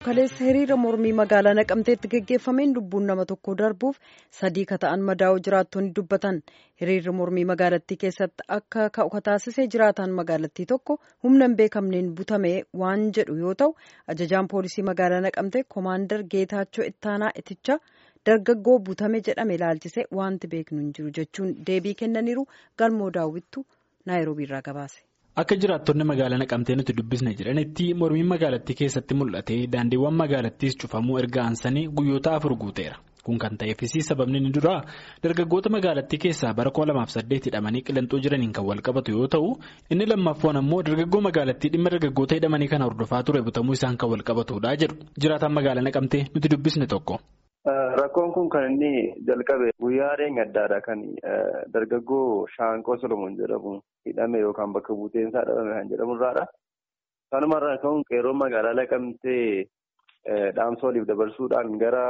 kaleessa hiriira mormii magaalaa naqamteetti geggeeffameen lubbuun nama tokko darbuuf sadii ka ta'an madaa'uu jiraattonni dubbatan hiriirri mormii magaalattii keessatti akka ka'u taasisee jiraataan magaalattii tokko humna hin beekamneen butame waan jedhu yoo ta'u ajajaan poolisii magaalaa naqamtee koomaandar geetaachoo ittaanaa iticha dargaggoo butame jedhame ilaalchise wanti beeknu hin jiru jechuun deebii kennaniiru galmoo daawwittu naayiroobiirraa gabaase. Akka jiraattonni magaalaa naqamtee nuti dubbisne jedhanitti mormiin magaalattii keessatti mul'ate daandiiwwan magaalattiis cufamuu erga aansanii guyyoota afur guuteera. Kun kan ta'eefis sababni inni duraa dargaggoota magaalattii keessaa bara 2008 hidhamanii qillanxoo jiraniin kan wal qabatu yoo ta'u inni lammaffaan ammoo dargaggoo magaalattii dhimma dargaggoota hidhamanii kana hordofaa ture butamuu isaan kan wal qabatudha jedhu jiraataan magaalaa naqamtee nuti dubbisne tokko. Rakkoon kun kan inni jalqabe guyyaa addaadha kan dargaggoo Shaanqoo Solomoon jedhamu hidhame yookaan bakka buuteensaa dhabame kan jedhamu irraadha. Kanumarraa ka'uun qeerroo magaalaa naqamtee dhaamsa waliif dabarsuudhaan gara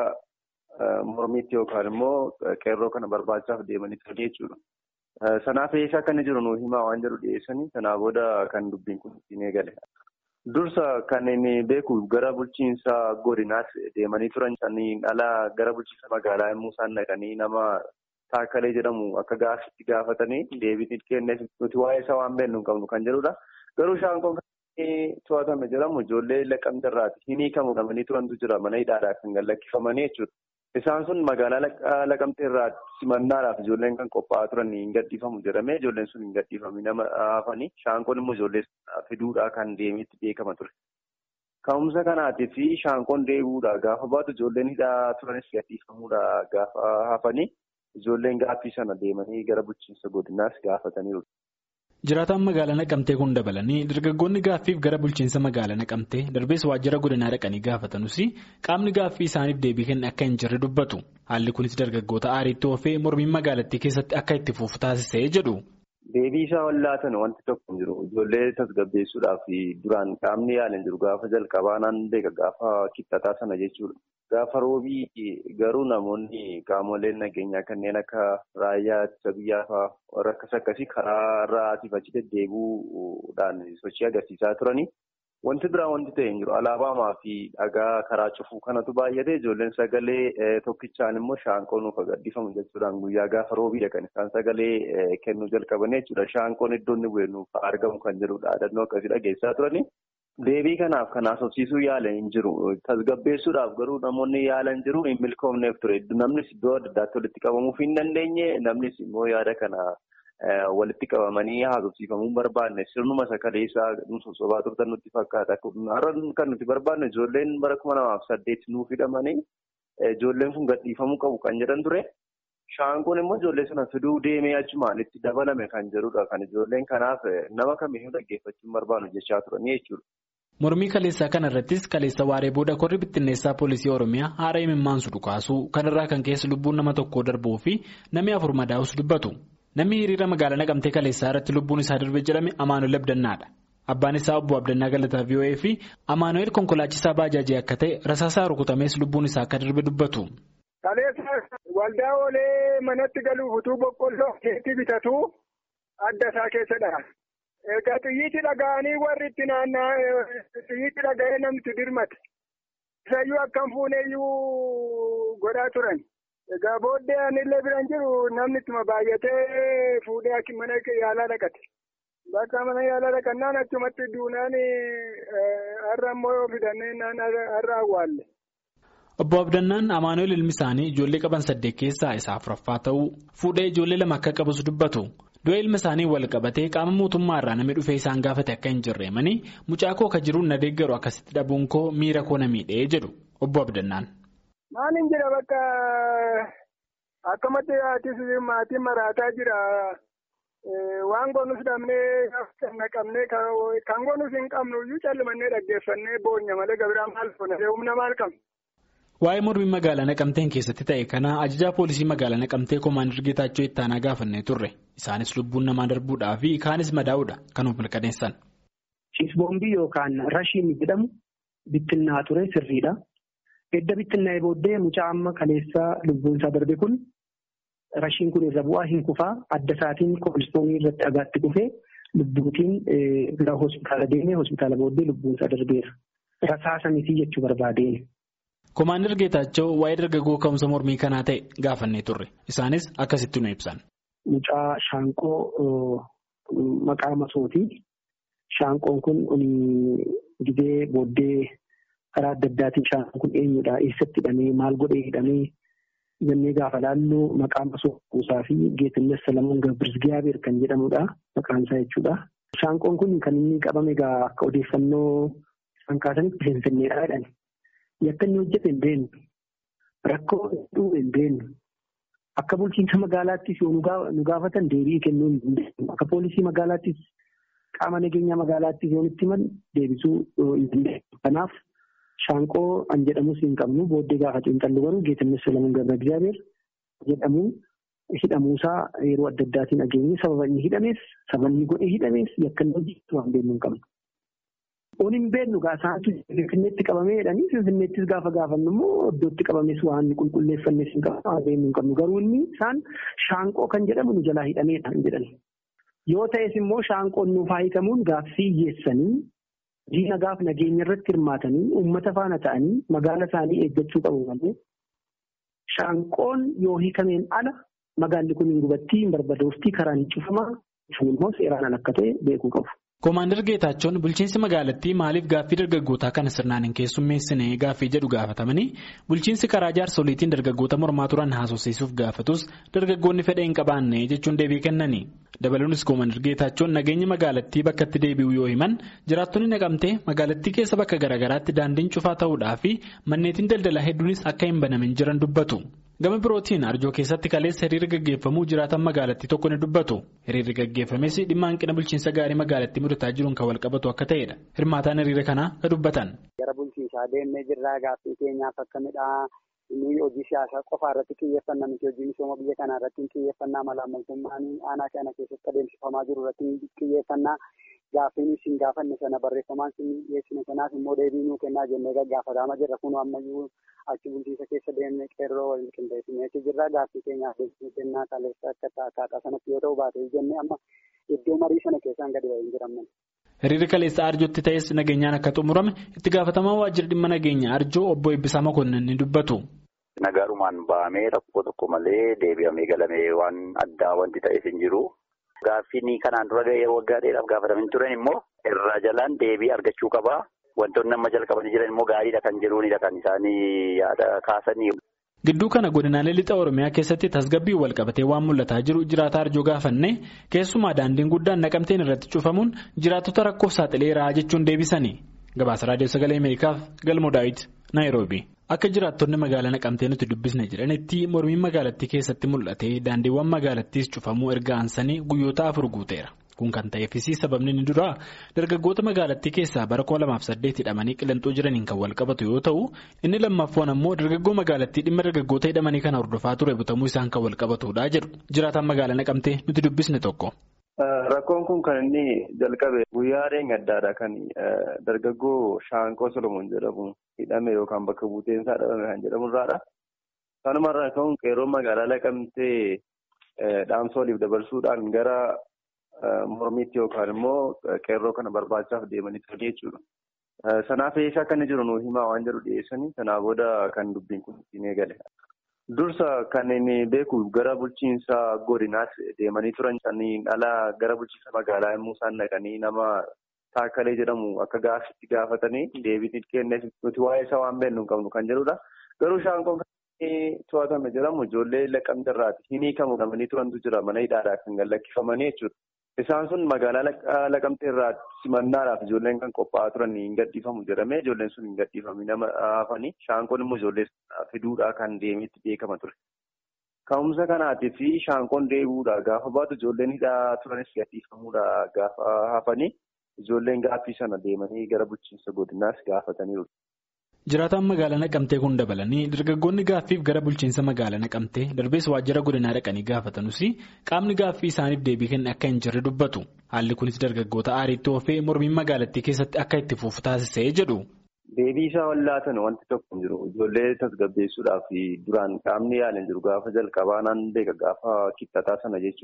mormiitti yookaan immoo qeerroo kana barbaachaaf deemanii turan jechuudha. Sanaaf eessa akka inni jiru nuu himaa waan jedhu dhiyeessanii sanaa booda kan dubbiin kun ittiin eegale. Dursa kan inni beeku gara bulchiinsa godinaas deemanii turan saniin ala gara bulchiinsa magaalaa yommuu isaan dhaqanii nama taakkalee jedhamu akka gaaffitti gaafatanii deebii kenneef nuti waa'ee isaa waan beeknu hin qabnu kan jedhudha. Garuu shaanqoon kan to'atame jedhamu ijoollee laqqamte irraati. Hin hiikamu qabanii turantu jira mana hidhaadhaa kan gallakkifamanii jechuudha. Isaan sun magaalaa laqamtee irraa simannaadhaaf ijoolleen kan qophaa'aa turan hin gadhiifamu jedhamee ijoolleen sun hin gadhiifamne nama hafanii shaanqoon immoo ijoollee fiduudhaa kan deemeetti beekama ture. Ka'umsa kanaatii fi shaanqoon deebi'uudha gaafa baatu ijoolleen hidhaa turanis gadhiifamuudha gaafa hafanii ijoolleen gaaffii sana deemanii gara bulchiinsa godinaas gaafataniiru. Jiraataan magaalaa naqamtee kun dabalanii dargaggoonni gaaffiif gara bulchiinsa magaalaa naqamtee darbees waajjira godinaa dhaqanii gaafatanus qaamni gaaffii isaaniif deebii kenne akka hin jirre dubbatu haalli kunis dargaggoota aariitti oofee mormiin magaalattii keessatti akka itti fufu taasisee jedhu. Deebii isaa wallaatan wanti tokko hin jiru ijoollee tasgabbeessuudhaaf duraan qaamni yaalan jiru gaafa jalqabaa naan beeka gaafa kibxataa sana jechuudha. Gaafa roobii garuu namoonni qaamoleen nageenyaa kanneen akka raayyaa ittisa biyyaa fa'aa warra akkas akkasii karaa irraa asiif achi deddeebi'uudhaan sochii agarsiisaa turanii. Wanti biraa wanti ta'e hin jiru alaabamaa fi dhagaa karaa cufuu kanatu baay'ate ijoolleen sagalee tokkichaan immoo shaanqoon nuuf gadhiifamu jechuudhaan guyyaa gaafa roobiidha kan isaan sagalee kennuu jalqaban jechuudha. Shaanqoon iddoo inni bu'e nuuf argamu kan jedhudha. Dhaadannoo akkasii dhageessaa turanii. Deebii kanaaf kan haasofsiisuu yaalan hin jiru. Tasgabbeessuudhaaf garuu namoonni yaalan jiru hin milkoomneef ture. Namnis iddoo adda addaatti walitti qabamuuf hin dandeenye namnis immoo yaada kana walitti qabamanii haasofsiifamuu hin barbaanne sirnuma sakalee isaa sosobaa turtan nutti fakkaata. Har'a kan nuti barbaanne ijoolleen bara kuma lamaaf saddeet nuuf hidhamanii ijoolleen kun gadhiifamuu qabu kan jedhan ture. Shaanqoon immoo ijoollee sana fiduu deemee achumaan itti dabalame kan jedhudha. Kan ijoolleen kanaaf nama kamiyyuu dhaggeeffachuu hin barbaannu jechaa turanii jechuudha. Mormii kaleessaa kana irrattis kaleessa waaree booda korri bittinneessaa poolisii Oromiyaa haara imimmaansu dhukaasuu kanarraa kan keessa lubbuun nama tokkoo darbuu fi namni afur madaa'us dubbatu. Namni hiriira magaalaa naqamtee kaleessaa irratti lubbuun isaa darbe jedhame Amaanuel Abdannaadha. Abbaan isaa obbo Abdannaa Galataa VOA fi Amaanuel konkolaachisaa baajaajii akka ta'e rasaasaa rukutamees lubbuun isaa akka darbe dubbatu. Kaleessa waldaa oolee manatti galuuf utuu boqqolloo keetti bitatu adda isaa keessadha. Egaa xiyyiitti dhaga'anii warri itti naanna'aa xiyyiitti dhaga'ee namni dirmate. Isayyuu akkam fuuneeyyuu godhaa turan. Egaa booddee anillee biran jiru namni ittuma baay'atee fuudhee mana yaalaa dhaqate. Bakka mana yaalaa dhaqannaan achumatti duunaan har'a immoo fidannee har'a awwaalle. Obbo Abdannaan Amaanuel ilmi isaanii ijoollee qaban saddeet keessaa isa afuraffaa ta'uu fuudhee ijoollee lama akka qabus dubbatu. Du'a ilma isaanii wal qabatee qaama mootummaa irraa namni dhufee isaan gaafate akka hin jirreemanii mucaa koo akka jiruun na deeggaru akkasitti dhabuun koo miira koo na miidhee jedhu Obbo Abdannaan. Maal hin jira bakka akkamatti aatis maatiin maraataa jira. Waan goonus dhabnee naqamnee kan goonus hin qabnu iyyuu callimannee dhaggeeffannee boonya malee gabiraa maal goona humna maal qabna. Waa'ee mormii magaalaa naqamteen keessatti ta'e kana ajajaa poolisii magaalaa naqamtee koomaandar Geetaachoo ittaanaa gaafannee turre. Isaanis lubbuun namaa darbuudhaa fi kaanis madaa'uudha kan of mirkaneessan. Ciisboombii yookaan rashiin jedhamu bittinnaa ture sirriidha. Edda bittinnaa'ee booddee mucaa amma kaleessaa lubbuun isaa darbe kun rashiin kun irra bu'aa hin kufaa adda isaatiin koolistoonii irratti dhagaatti kufee lubbuutiin gara hospitaala deemee hospitaala booddee lubbuun isaa darbeera. rasaasa miti jechuu barbaadeen. Komaander Geetaachoo waa'ee dargaggoo ka'umsa mormii kanaa ta'e gaafannee turre. Isaanis akkasitti nu ibsan. Mucaa shaanqoo maqaa masooti. Shaanqoon kun gidee booddee karaa adda addaatiin shaanqoon kun eenyudha? Eessatti hidhamee? Maal godhee hidhamee? Jennee gaafa laallu maqaa masoo kuusaa fi Geetinnes Salamuun Gabirzgiyaabeer kan jedhamudha. Maqaan isaa jechuudha. Shaanqoon kun kan inni qabame egaa akka odeeffannoo isaan kaasanitti finfinneedha jedhani. Yakka inni hojjete hin beeknu. Rakkoo hedduu hin beeknu. Akka bulchiinsa magaalaattis yoo nu gaafatan deebii kennuu hin dandeenyu. Akka poolisii magaalaattis qaama nageenya magaalaattis yoo nutti himan deebisuu hin dandeenyu. Kanaaf shaanqoo an jedhamus hin qabnu booddee gaafa xiinxallu garuu Geetinnes Salamuun Gabirzgiyaabeer jedhamu hidhamuusaa yeroo adda addaatiin dhageenye sababa inni hidhamees sababa inni godhee hidhamees yakka inni hojjetu waan beeknu hin qabnu. Oon hin beeknu gaasaatu Finfinneetti qabamee jedhanii Finfinneettis gaafa gaafannu immoo iddootti qabames waan qulqulleeffannes hin qabnu waan beeknu hin qabnu garuu inni isaan shaanqoo kan jedhamu nu jalaa hidhameedha hin jedhan. Yoo ta'es immoo shaanqoon nuuf haa hiikamuun gaaffii hiyyeessanii diina gaaf nageenya irratti hirmaatanii uummata faana ta'anii magaala isaanii eeggachuu qabu malee shaanqoon yoo hiikameen ala magaalli kun hin gubattii hin barbadooftii karaan hin cufamaa sun immoo seeraan ala akka ta'e beekuu qabu. Komaander Geetaachoon bulchiinsi magaalattii maaliif gaaffii dargaggootaa kana sirnaan hin keessummeessine gaaffii jedhu gaafatamanii bulchiinsi karaa jaarsoliitiin dargaggoota mormaa turan haasofsiisuuf gaafatus dargaggoonni fedha hin qabaanne jechuun deebii kennani. Dabaluunis Komaander Geetaachoon nageenya magaalattii bakka itti deebi'u yoo himan jiraattonni naqamtee magaalattii keessa bakka garaagaraatti daandiin cufaa ta'uudhaa fi manneetiin daldalaa hedduunis akka hin banamin jiran dubbatu. Gama birootiin arjoo keessatti kaleessa hiriirri gaggeeffamuu jiraatan magaalattii tokko ni dubbatu. Hiriirri gaggeeffames dhimma hanqina bulchiinsa gaarii magaalattii mudataa jiruun kan walqabatu akka ta'edha. Hirmaataan hiriira kanaa ka dubbatan. Gara bulchiinsaa deemnee jirraa gaaffii keenyaaf akka midhaa inni hojii siyaasaa qofaa irratti xiyyeeffannaa miti hojii misooma biyya kanaa irratti xiyyeeffannaa malaamaltummaan aanaa kana keessatti adeemsifamaa jiru irratti xiyyeeffannaa gaaffiin isin gaafanne sana barreeffamaan isin dhiyeessine sanaaf immoo deebii nuu kennaa jennee gaggaafatamaa jirra kun ammayyuu achi bulchiinsa keessa deemnee qeerroo waliin qindeessineeti jirra gaaffii keenyaaf deebisuu kennaa kaleessa akka akkaataa sanatti yoo ta'u baatee jennee amma iddoo marii sana keessaan gadi ba'ee hin jiramne. Hiriirri kaleessa arjootti ta'es nageenyaan akka xumurame itti gaafatamaa waajjira dhimma nageenya arjoo obbo Eebbisaa Makonnin ni dubbatu. Nagaarumaan ba'amee rakkoo tokko malee deebi'amee galamee waan addaa wanti ta'eef hin jiru. Gaaffiin kanaan dura yeroo waggaa dheeraaf gaafatamin turan immoo irraa jalaan deebii argachuu qabaa. Wantoonni amma jalqabanii jiran immoo gaariidha kan jiruunidha kan isaanii yaada kaasanii. Gidduu kana godinaalee lixa Oromiyaa keessatti tasgabbii wal qabatee waan mul'ataa jiru jiraata arjoo gaafanne keessumaa daandiin guddaan naqamteen irratti cufamuun jiraattota rakkoof saaxileera jechuun deebisanii. Gabaasa Raadiyoo Sagalee Ameerikaaf Galmoo Daawit Naayiroobi. Akka jiraattonni magaalaa naqamtee nuti dubbisne jedhanitti mormiin magaalattii keessatti mul'ate daandiiwwan magaalattiis cufamuu erga aansanii guyyoota afur guuteera. Kun kan ta'eefis sababni inni duraa dargaggoota magaalattii keessaa bara 2008 hidhamanii qillanxuu jiraniin kan wal qabatu yoo ta'u inni lammaffaan ammoo dargaggoo magaalattii dhimma dargaggoota hidhamanii kana hordofaa ture butamuu isaan kan wal qabatudha jedhu jiraataan magaalaa naqamtee nuti dubbisne tokko. Rakkoon kun kan inni jalqabe guyyaa reenya addaadha kan dargaggoo Shaanqoo Solomoon jedhamu hidhame yookaan bakka buuteensaa dhabame kan jedhamu irraadha. Kanumarraa ka'uun qeerroo magaalaa naqamtee dhaamsa waliif dabarsuudhaan gara mormiitti yookaan immoo qeerroo kana barbaachaaf deemanii turanii jechuudha. Sanaaf eessa akka inni jiru nuu himaa waan jedhu dhiyeessanii sanaa booda kan dubbiin kun ittiin eegale. Dursa kan inni beeku gara bulchiinsa godinaatti deemanii turan saniin ala gara bulchiinsa magaalaa yommuu isaan dhaqanii nama taakkalee jedhamu akka gaaffitti gaafatanii deebii kenneef nuti waa'ee isaa waan beeknu hin qabnu kan jedhudha. Garuu shaanqoon kan to'atame jedhamu ijoollee laqqamte irraati. Hin hiikamu qabanii turantu jira mana hidhaadhaa kan gallakkifamanii jechuudha. Isaan sun magaalaa laqamtee irraa simannaadhaaf ijoolleen kan qophaa'aa turan hin gadhiifamu jedhamee ijoolleen sun hin gadhiifamne nama hafanii shaanqoon immoo ijoollee fiduudhaa kan deemeetti beekama ture. Ka'umsa kanaatii fi shaanqoon deebi'uudha gaafa baatu ijoolleen hidhaa turanis gadhiifamuudha gaafa hafanii ijoolleen gaaffii sana deemanii gara bulchiinsa godinaas gaafataniiru. Jiraataan magaalaa naqamtee kun dabalanii dargaggoonni gaaffiif gara bulchiinsa magaalaa naqamtee darbees waajjira godinaa dhaqanii gaafatanus qaamni gaaffii isaaniif deebii kenne akka hin jirre dubbatu. Haalli kunis dargaggoota aariitti oofee mormiin magaalattii keessatti akka itti fufu taasisee jedhu. Deebii isaa wallaatan wanti tokko hin jiru. Ijoollee tasgabbeessuudhaaf duraan qaamni yaalan jiru gaafa jalqabaa naan beeka gaafa kibxataa sana jechuudha.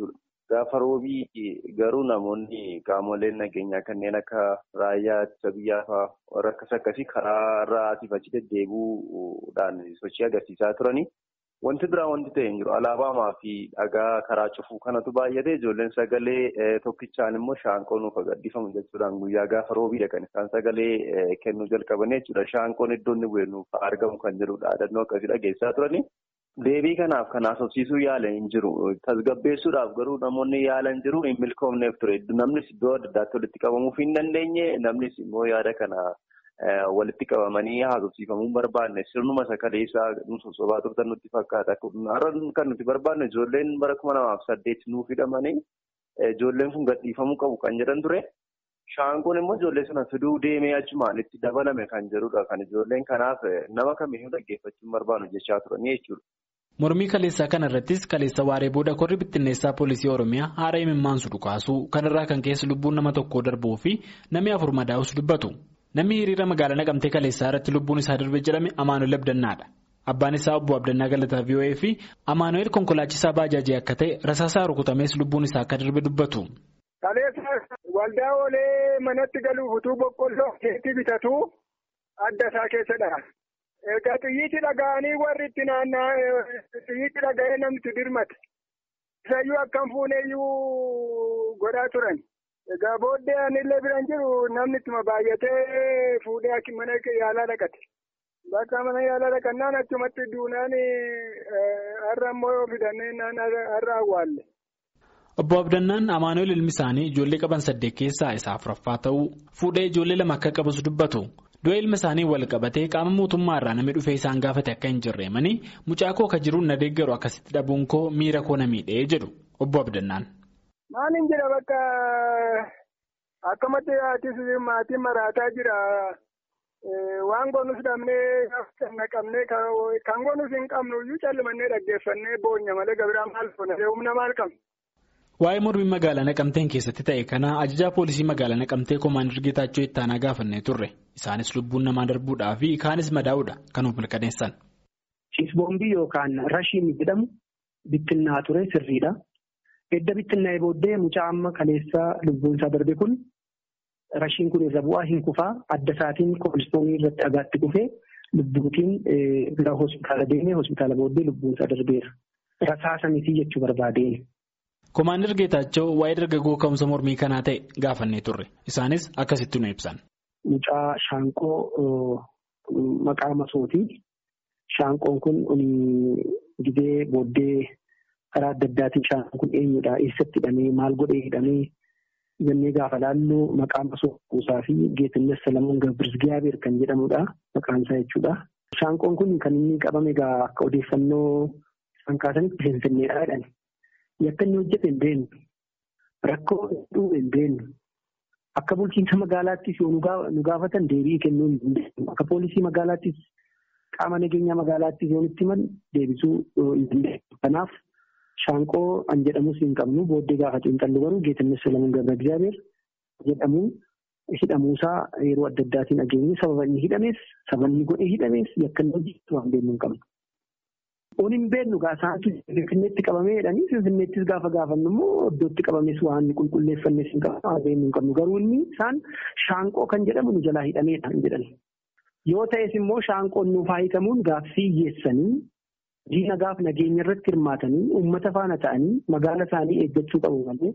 Gaafa roobii garuu namoonni qaamoleen nageenyaa kanneen akka raayyaa ittisa biyyaa fa'aa warra akkas akkasii karaa irraa asiif achi deddeebi'uudhaan sochii agarsiisaa turani. Wanti biraa wanti ta'e hin jiru. Alaabaamaa fi dhagaa karaa cufuu kanatu baay'ate ijoolleen sagalee tokkichaan immoo shaanqoo nuuf gadhiifamu jechuudhaan guyyaa gaafa roobiidha kan isaan sagalee kennuu jalqaban jechuudha. Shaanqoon iddoo inni bu'e nuuf argamu kan jedhudha. Dhaadannoo akkasii dhageessaa turani. Deebii kanaaf kan haasofsiisuu yaalan hin jiru. Tasgabbeessuudhaaf garuu namoonni yaalan jiru hin milkoomneef ture. Namnis iddoo adda addaatti walitti qabamuuf hin dandeenye. Namnis immoo yaada kana walitti qabamanii haasofsiifamuu barbaanne. Sirnuma sakaleessaa nu sosobaa turtan nutti fakkaata. Har'a kan nuti barbaanne ijoolleen bara kuma lamaaf saddeet nuuf hidhamanii ijoolleen kun gadhiifamuu qabu kan jedhan ture. Shaanqoon immoo ijoollee sana fiduu deemee achumaan itti dabalame kan jedhudha. Kan ijoolleen kanaaf nama kamiyyuu dhaggeeffachuun barbaadu jechaa turanii jechuudha. Mormii kaleessaa kana irrattis kaleessa waaree booda korri bittinneessaa poolisii Oromiyaa haara imimmaansu dhukaasuu kanarraa kan keessa lubbuun nama tokkoo darbuu fi namni afur madaa'us dubbatu. Namni hiriira magaalaa naqamtee kaleessaa irratti lubbuun isaa darbe jedhame Amaanuel Abdannaadha. Abbaan isaa obbo Abdannaa Galataa VOA fi Amaanuel konkolaachisaa baajaajii akka ta'e rasaasaa rukutamees lubbuun isaa akka darbe dubbatu. Kaleessa waldaa oolee manatti galuuf utuu boqqolloo keetti bitatu adda isaa keessadha. Egaa xiyyiitti dhaga'anii warri itti naanna'aa xiyyiitti dhaga'ee namni dirmate. Isayyuu akkam fuuneeyyuu godhaa turan. Egaa booddee anillee biran jiru namni ittuma baay'atee fuudhee mana yaalaa dhaqate. Bakka mana yaalaa dhaqannaan achumatti duunaan har'a immoo fidannee har'a awwaalle. Obbo Abdannaan Amaanuel ilmi isaanii ijoollee qaban saddeet keessaa isa afuraffaa ta'uu fuudhee ijoollee lama akka qabus dubbatu. Du'a ilma isaanii wal qabatee qaama mootummaa irraa namni dhufee isaan gaafate akka hin jirreemanii mucaa koo ka jiruun na deeggaru akkasitti dhabuun koo miira koo na miidhee jedhu Obbo Abdannaan. Maaliin jira bakka akkamatti haatis maatiin maraataa jira. Waan goonus dhabnee naqamnee kan goonus hin qabnu iyyuu callimannee dhaggeeffannee boonya malee gabiraa maal goona humna maal qabna. Waa'ee mormii magaalaa naqamteen keessatti ta'e kana ajajaa poolisii magaalaa naqamtee koomaandar Geetaachoo ittaanaa gaafannee turre. Isaanis lubbuun namaa darbuudhaa fi kaanis madaa'uudha kan of mirkaneessan. Ciisboombii yookaan rashiin jedhamu bittinnaa ture sirriidha. Edda bittinnaa'ee booddee mucaa amma kaleessaa lubbuun isaa darbe kun rashiin kun irra bu'aa hin kufaa adda isaatiin koolistoonii irratti dhagaatti kufee lubbuutiin gara hospitaala deemee hospitaala booddee lubbuun isaa darbeera. Rasaasa mitii jechuu barbaadeen. Koomaandar Geetaachoo waa'ee dargaggoo ka'umsa mormii kanaa ta'e gaafannee turre. Isaanis akkasitti nu ibsan. Mucaa shaanqoo maqaa masooti. Shaanqoon kun gidee booddee karaa adda addaatiin shaanqoon kun eenyudha? Eessatti hidhamee? Maal godhee hidhamee? Jennee gaafa laallu maqaa masoo kuusaa fi Geetinnes Salamuun Gabirzgiyaabeer kan jedhamudha. Maqaan isaa jechuudha. Shaanqoon kun kan inni qabame egaa akka odeeffannoo isaan kaasanitti finfinneedha jedhani. Yakka inni hojjete hin beeknu. Rakkoo hedduu hin beeknu. Akka bulchiinsa magaalaattis yoo nu gaafatan deebii kennuu hin dandeenyu. Akka poolisii magaalaattis qaama nageenyaa magaalaattis yoo nutti himan deebisuu hin dandeenyu. Kanaaf shaanqoo an jedhamus hin qabnu booddee gaafa xiinxallu garuu Geetinnes Salamuun Gabra Egzaabeer jedhamu hidhamuusaa yeroo adda addaatiin dhageenye sababa inni hidhamees sababa inni godhee hidhamees yakka inni hojjetu waan beeknu hin qabnu. Oon hin beeknu gaasaatu Finfinneetti qabamee jedhanii Finfinneettis gaafa gaafannu immoo iddootti qabames waan qulqulleeffannes hin qabnu waan beeknu hin qabnu garuu inni isaan shaanqoo kan jedhamu nu jalaa hidhameedha hin jedhan. Yoo ta'es immoo shaanqoon nuuf haa hiikamuun gaaffii hiyyeessanii diina gaaf nageenya irratti hirmaatanii uummata faana ta'anii magaala isaanii eeggachuu qabu malee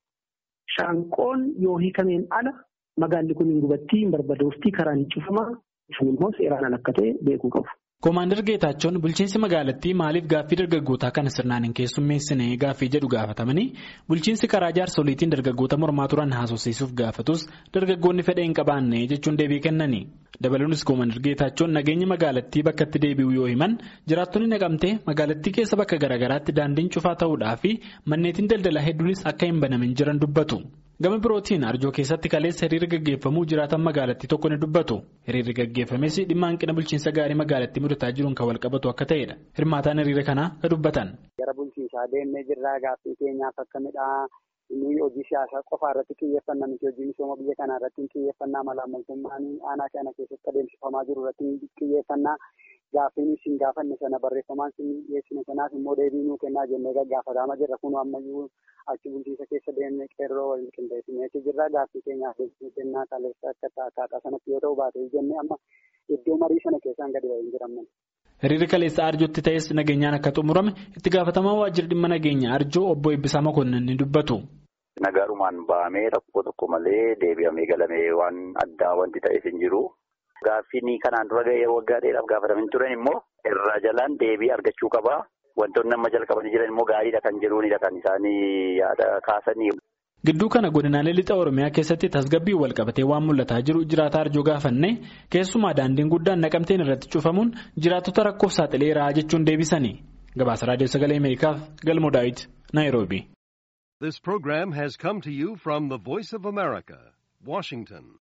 shaanqoon yoo hiikameen ala magaalli kun hin gubattii hin barbadooftii karaan hin cufamaa sun immoo seeraan ala akka ta'e beekuu qabu. Koomaandar Geetaachoon bulchiinsi magaalattii maaliif gaaffii dargaggootaa kana sirnaan hin keessummeessine gaaffii jedhu gaafatamanii bulchiinsi karaa jaarsoliitiin dargaggoota mormaa turan haasofsiisuuf gaafatus dargaggoonni fedha hin qabaanne jechuun deebii kennani. Dabaluunis Koomaandar Geetaachoon nageenya magaalattii bakka itti deebi'u yoo himan jiraattonni naqamtee magaalattii keessa bakka garaagaraatti daandiin cufaa ta'uudhaa fi manneetiin daldalaa hedduunis akka hin banamin jiran dubbatu. Gama birootiin arjoo keessatti kaleessa hiriira gaggeeffamuu jiraatan magaalattii tokko ni dubbatu. Hiriirri gaggeeffames dhimma hanqina bulchiinsa gaarii magaalattii mudataa jiruun kan wal qabatu akka ta'edha. Hirmaataan hiriira kanaa ka dubbatan. Gara bulchiinsaa deemnee jirraa gaaffii keenyaaf akka midhaa inni hojii siyaasaa qofaa irratti xiyyeeffannaa miti hojii misooma biyya kanaa irratti xiyyeeffannaa malaamaltummaan aanaa kana keessatti adeemsifamaa jiru irratti xiyyeeffannaa gaaffiin isin gaafanne sana barreeffamaan isin dhiyeessine sanaaf immoo deebii nuu kennaa jennee gaggaafatamaa jirra kun ammayyuu achi bulchiisa keessa deemnee qeerroo waliin qindeessineeti jirra gaaffii keenyaaf deebii kennaa kaleessa akka akkaataa sanatti yoo ta'u baatee jennee amma iddoo marii sana keessaan gadi ba'ee hin jiramne. Hiriirri kaleessa arjootti ta'es nageenyaan akka xumurame itti gaafatamaa waajjira dhimma nageenya arjoo obbo Eebbisaa Makonnin ni dubbatu. Nagaarumaan ba'amee rakkoo tokko malee deebi'amee galamee waan addaa wanti ta'eef hin jiru. Gaaffiin kanaan dura gahee waggaa dheeraaf gaafatamin turan immoo irraa jalaan deebii argachuu qabaa. Wantoonni amma jalqabanii jiran immoo gaariidha kan jiruunidha kan isaanii yaada kaasanii. Gidduu kana godinaalee lixa Oromiyaa keessatti tasgabbii wal qabatee waan mul'ataa jiru jiraata arjoo gaafanne keessumaa daandiin guddaan naqamteen irratti cufamuun jiraattota rakkoof saaxileera jechuun deebisanii. Gabaasa Raadiyoo Sagalee Ameerikaaf Galmoo Daawit, Naayiroobi. This program has come to you from the Voice of America, Washington.